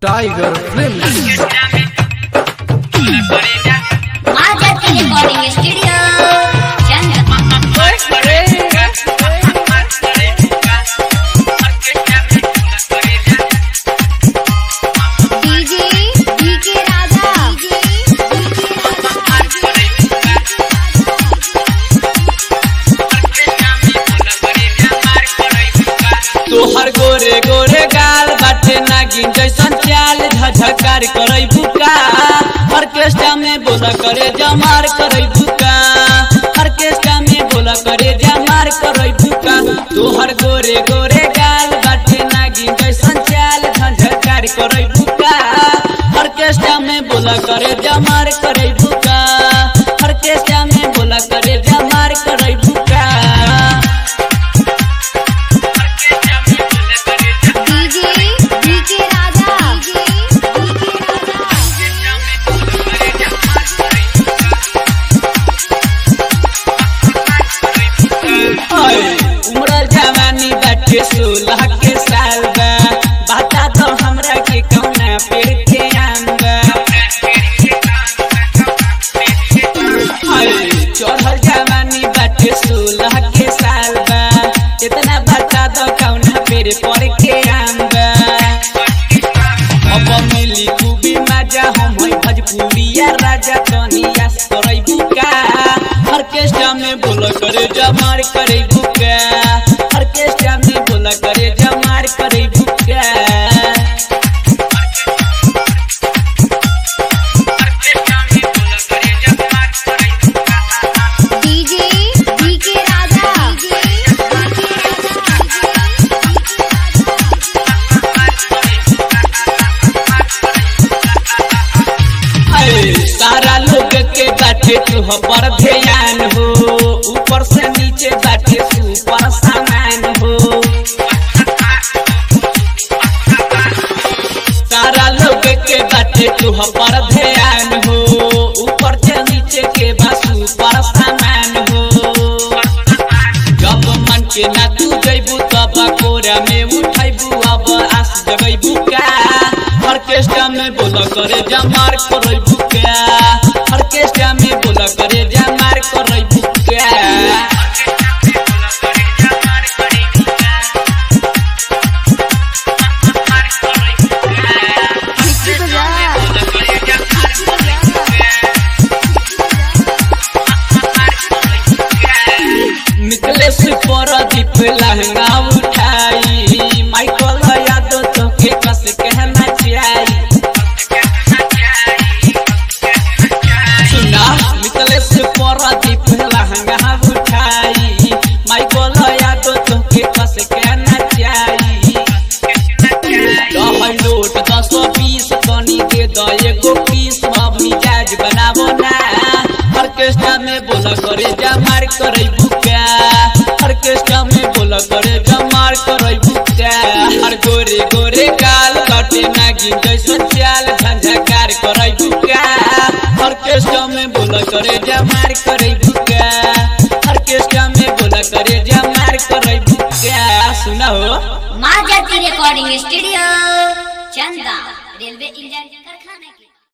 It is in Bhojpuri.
tiger film Mahajati recording studio Chand DJ DK Raja तोहर गोरे गोरे गाल बाटे नागिन जैसन चाल झझकार करई बुका ऑर्केस्ट्रा में बोला करे जमार करई बुका ऑर्केस्ट्रा में बोला करे जमार करई बुका तोहर गोरे गोरे गाल बाटे नागिन जैसन चाल झझकार करई बुका ऑर्केस्ट्रा में बोला करे जमार करई बुका ऑर्केस्ट्रा में बोला करे जमार करई बुका डीजे डीके राजा ओए, उमरल जवानी बाटे सोलह के साल बा बता दो हमरा के कौना पेड़ के आम बा ओए, चढ़ल जवानी बाटे सोलह के साल बा इतना बता दो कौना पेड़ पर के आम बा अब मिली खूबी मजा हम है भोजपुरिया राजा कनिया करई बुका ऑर्केस्ट्रा में बोला करे जमार करे बुका ऑर्केस्ट्रा में बोला करे जमार करे बुका डीजे डीके राजा अरे सारा लोग के बाटे तू पर ध्यान हो ऊपर से नीचे बाटे सुपर सामान हो सारा लोग के बाटे तू पर ध्यान हो ऊपर से नीचे के बा सुपर सामान हो जब मन के ना तू जैबू तब कोरा में उठैबू अब आस जगैबू का ऑर्केस्ट्रा में बोला करे जमार करई बुका ऑर्केस्ट्रा में बोला करे जमार करई बुका मिट्टी बजा निकले से परदीप लहंगा उठाई माइकल यादव तो के कस कहना चाहिए सुना निकले से परदीप लहंगा उठाई माइकल यादव तो के कस कहना चाहिए रहै नोट दस बीस कनी दे द एगो पीस अब मिजाज बनाबो ना ऑर्केस्ट्रा में बोला करे जमार करे बुका ऑर्केस्ट्रा में बोला करे जमार करे बुका हर गोरे गोरे काल बाटे नागिन जैसन चाल झंझकार करे बुका ऑर्केस्ट्रा में बोला करे जमार करे बुका ऑर्केस्ट्रा में बोला करे जमार करे बुका सुना हो Mahajati recording studio Chanda railway engine कारखाना की